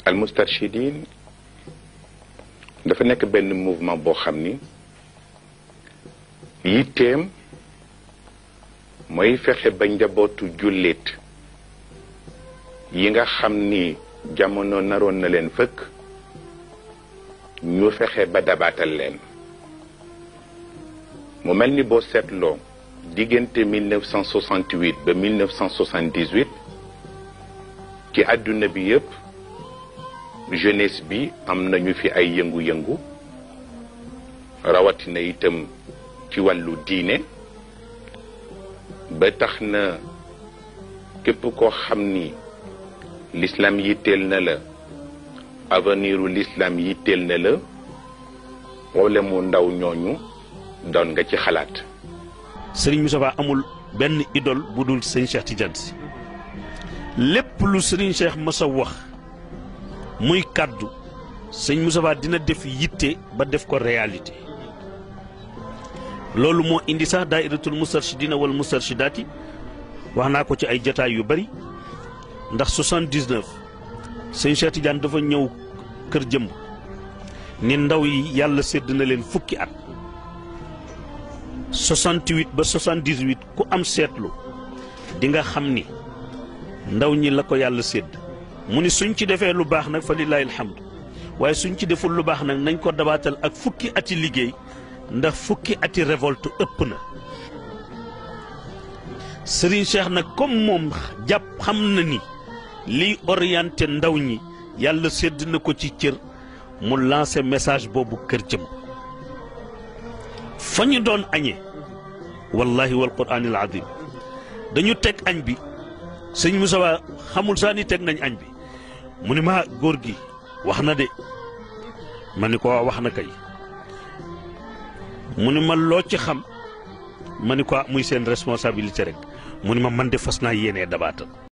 al mustarshidin dafa nekk benn mouvement boo xam ni yitteem mooy fexe ba njabootu jullit yi nga xam ni jamono naroon na leen fëkk ñu fexe ba dabaatal leen mu mel ni boo seetloo diggante 1968 ba 1978 ci àdduna bi yépp jeunesse bi am nañu fi ay yëngu-yëngu rawatina itam ci wàllu diine ba tax na képp koo xam ni l'islam yitteel na la aveniru l'islam yitteel na la wala mu ndaw ñooñu doon nga ci xalaat sëriñ Moustapha amul benn idole bu dul sëñ Cheikh Tidiane si lépp lu sëriñ Cheikh mës a wax muy kàddu sëñ Moustapha dina def yitte ba def ko réalité loolu moo indi sax daairatul mustarshidina wal mustarshidaati wax naa ko ci ay jataay yu bari ndax 79 sëñ Cheikh Tidiane dafa ñëw kër jëmb ni ndaw yi yàlla sédd na leen fukki at 68 ba 78 ku am seetlu di nga xam ni ndaw ñi la ko yàlla sédd mu ni suñ ci defee lu baax nag fa lillahi alhamdu waaye suñ ci deful lu baax nag nañ ko dabaatal ak fukki ati liggéey ndax fukki ati révolte ëpp na Serigne Cheikh nag comme moom jàpp xam na ni liy orienté ndaw ñi yàlla sédd na ko ci cër mu lancé message boobu kër jëm fa ñu doon añee wallahi wal quraanil azim dañu teg añ bi sëñ Moussa xamul saa ni teg nañ añ bi mu ni ma góor gi wax na de ma ni ko wax na kay mu ni ma loo ci xam ma ni ko muy seen responsabilité rek mu ni ma man de fas naa yéenee dabaatal